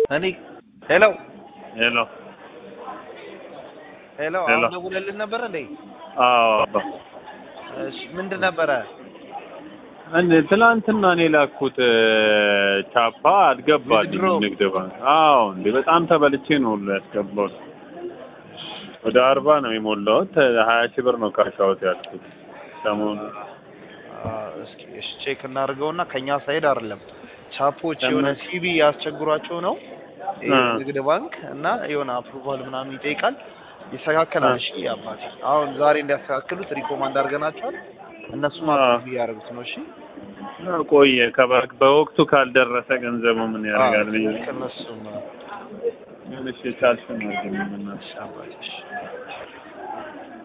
እኔ ሄሎ ሄሎ ሄሎ ሄሎ። አሁን ደውለልን ነበር እንዴ? አዎ እሺ ምንድን ነበረ? እንደ ትናንትና እኔ ላኩት ቻፓ አልገባልኝም ንግድ ሮ- ንግድ ባንክ። አዎ እንዴ በጣም ተበልቼ ነው ሁሉ ያስገባሁት። ወደ አርባ ነው የሞላሁት። ሀያ ሺህ ብር ነው ካሻውት ያልኩት ሰሞኑን። አ፣ እስኪ እሺ ቼክ እናድርገውና ከኛ ሳይድ አይደለም ቻፖች ለምን? የሆነ ሲቢ ያስቸግሯቸው ነው ይሄ አ። ንግድ ባንክ እና የሆነ አፕሩቫል ምናምን ይጠይቃል። ይስተካከላል። እሺ አባቴ አሁን ዛሬ እንዲያስተካክሉት ሪኮማንድ አድርገናቸዋል። እነሱም አ። አፕሩቭ እያደረጉት ነው። እሺ ቆየ ከባንክ በወቅቱ ካልደረሰ ገንዘቡ ምን ያደርጋል ብዬ ከነሱም ትንሽ የቻልሽ ነው ግን ምናምን እሺ አባቴ እሺ